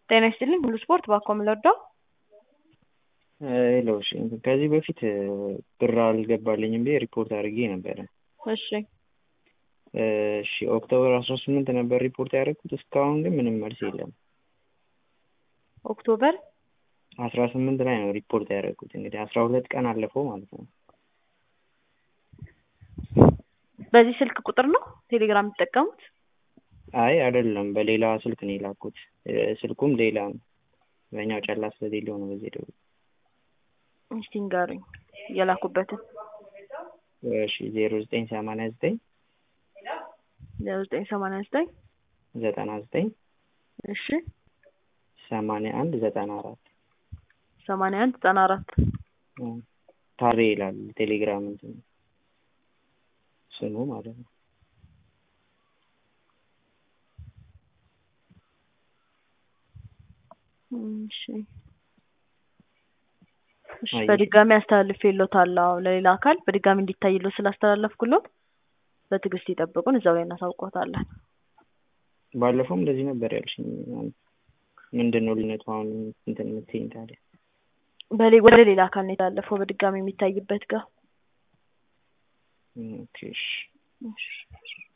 ጤና ይስጥልኝ ሁሉ ስፖርት ባኮ ምለወደው ሄሎ እሺ ከዚህ በፊት ብር አልገባልኝም ብዬ ሪፖርት አድርጌ ነበረ። እሺ እሺ ኦክቶበር አስራ ስምንት ነበር ሪፖርት ያደረግኩት እስካሁን ግን ምንም መልስ የለም። ኦክቶበር አስራ ስምንት ላይ ነው ሪፖርት ያደረግኩት እንግዲህ አስራ ሁለት ቀን አለፈው ማለት ነው። በዚህ ስልክ ቁጥር ነው ቴሌግራም የሚጠቀሙት? አይ አይደለም በሌላ ስልክ ነው የላኩት። ስልኩም ሌላ ነው። በኛው ጨላ ስለሌለው ነው በዚህ ደውል እስቲ ንገሩኝ የላኩበትን። እሺ ዜሮ ዘጠኝ ሰማንያ ዘጠኝ ዜሮ ዘጠኝ ሰማንያ ዘጠኝ ዘጠና ዘጠኝ እሺ ሰማንያ አንድ ዘጠና አራት ሰማንያ አንድ ዘጠና አራት ታሬ ይላል ቴሌግራም እንትን ስሙ ማለት ነው። እሺ እሺ በድጋሚ አስተላልፌልዎታለሁ ለሌላ አካል በድጋሚ እንዲታይልዎት ስላስተላለፍኩልዎት በትዕግስት ይጠብቁን እዛው ላይ እናሳውቅዎታለን። ባለፈውም እንደዚህ ነበር ያልሽኝ። ምንድን ነው ልዩነቱ አሁን እንትን የምትይኝ ታዲያ? በሌ ወደ ሌላ አካል ነው የተላለፈው በድጋሚ የሚታይበት ጋር ኦኬ እሺ እሺ